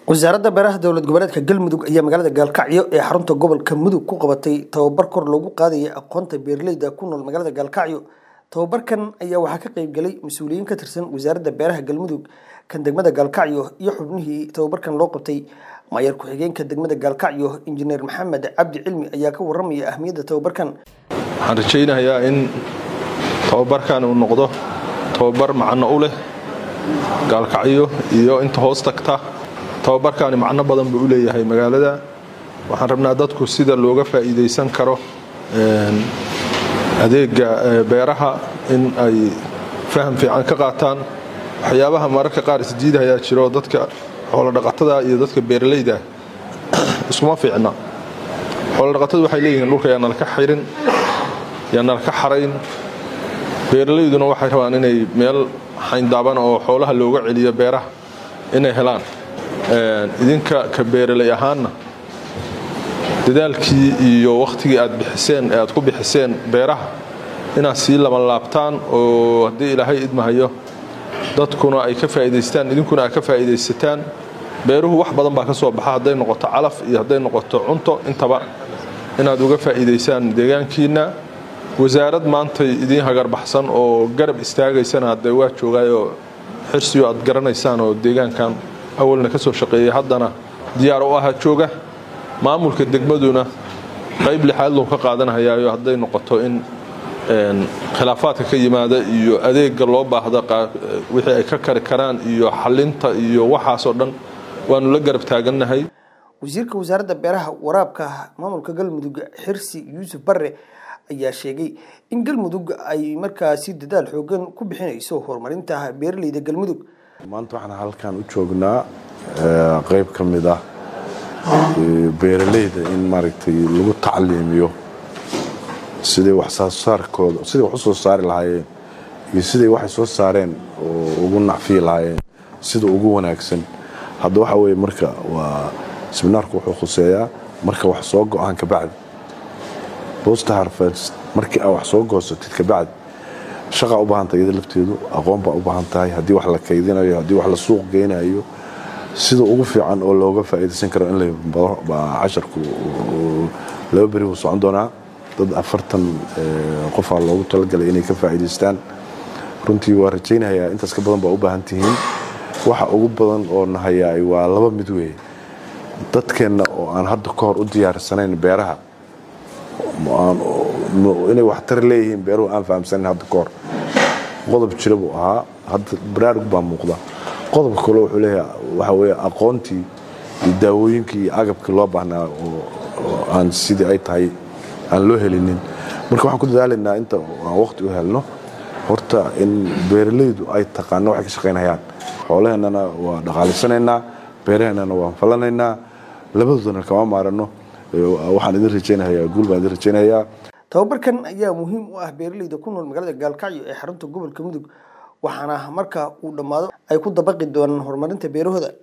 wasaaradda beeraha dowlad goboleedka galmudug ayaa magaalada gaalkacyo ee xarunta gobolka mudug ku qabatay tababar kor loogu qaadaya aqoonta beeraleyda ku nool magaalada gaalkacyo tababarkan ayaa waxaa ka qayb galay mas-uuliyiin ka tirsan wasaaradda beeraha galmudug kan degmada gaalkacyo iyo xubnihii tababarkan loo qabtay maayar ku-xigeenka degmada gaalkacyo injineer maxamed cabdi cilmi ayaa ka waramaya ahmiyadda tababarkan waxaan rajaynayaa in tababarkan uu noqdo tababar macno u leh gaalkacyo iyo inta hoos tagta tababarkaani macno badan buu u leeyahay magaalada waxaan rabnaa dadku sida looga faa'iidaysan karo adeega beeraha in ay faham fiican ka qaataan waxyaabaha mararka qaar isdiidayaa jiro dadka xoolodhaqatada iyo dadka beeralayda iskuma fiicna xoolodhaqatadu waxay leeyihiin dhulka yaa nalka xirin yaa nalka xarayn beeralayduna waxay rabaan inay meel xayndaaban oo xoolaha looga celiyo beeraha inay helaan idinka ka beeralay ahaanna dadaalkii iyo wakhtigii aad bixiseen ee aad ku bixiseen beeraha inaad sii labanlaabtaan oo haddii ilaahay idmahayo dadkuna ay ka faa'iidaystaan idinkuna aad ka faa'iidaysataan beeruhu wax badan baa ka soo baxa hadday noqoto calaf iyo hadday noqoto cunto intaba inaad uga faa'iidaysaan deegaankiinna wasaarad maantay idiin hagarbaxsan oo garab istaagaysana haddee waa joogaayoo xirsiyo aad garanaysaan oo deegaankan awalna ka soo shaqeeyay haddana diyaar u aha jooga maamulka degmaduna qayb lixaad lou ka qaadanhayaayo hadday noqoto in khilaafaadka ka yimaada iyo adeega loo baahda wixii ay ka kari karaan iyo xalinta iyo waxaasoo dhan waanu la garab taagannahay wasiirka wasaaradda beeraha waraabka maamulka galmudug xirsi yuusuf barre ayaa sheegay in galmudug ay markaasi dadaal xoogan ku bixinayso horumarinta beeraleyda galmudug maanta waxaan halkan u joognaa qayb ka mid ah beeralayda in maaragtay lagu tacliimiyo siday waxsoosaarkooda siday wax u soo saari lahaayeen iyo siday waxay soo saareen oo ugu nacfiyi lahaayeen sida ugu wanaagsan hadda waxa weye marka waa siminaarku wuxuu khuseeyaa marka wax soo go-aan kabacdi bosta harfest markii aa wax soo goosatid kabacdi shaqaa u baahantay iyada lafteedu aqoon baa u baahan tahay haddii wax la kaydinayo haddii wax la suuq geynayo sida ugu fiican oo looga faa'iidaysan karo in casharku laba beri buu socon doonaa dad afartan qofaa loogu talagalay inay ka faa'iidaystaan runtii waa rajaynayaa intaas ka badan baa u baahan tihiin waxa ugu badan oo nahayaay waa laba mid weeye dadkeenna oo aan hadda ka hor u diyaarsanayn beeraha inay waxtar leeyihiin beeruhu aan fahamsanin hadda ka hor qodob jira buu ahaa hadda baraarug baa muuqda qodobka kale wuxuu leeyahay waxa weye aqoontii iyo daawooyinkii iyo agabkii loo baahnaa oo aan sidii ay tahay aan loo helinin marka waxaan ku dadaalaynaa inta aan waqti u helno horta in beeralaydu ay taqaano waxay ka shaqaynayaan xoolaheennana waa dhaqaalisanaynaa beeraheennana waan falanaynaa labadoodana kama maarano waxaan idin rajaynayaa guul baan idin rajaynayaa tababarkan ayaa muhiim u ah beeraleyda ku nool magaalada gaalkacyo ee xarunta gobolka mudug waxaana marka uu dhammaado ay ku dabaqi doonaan horumarinta beerahooda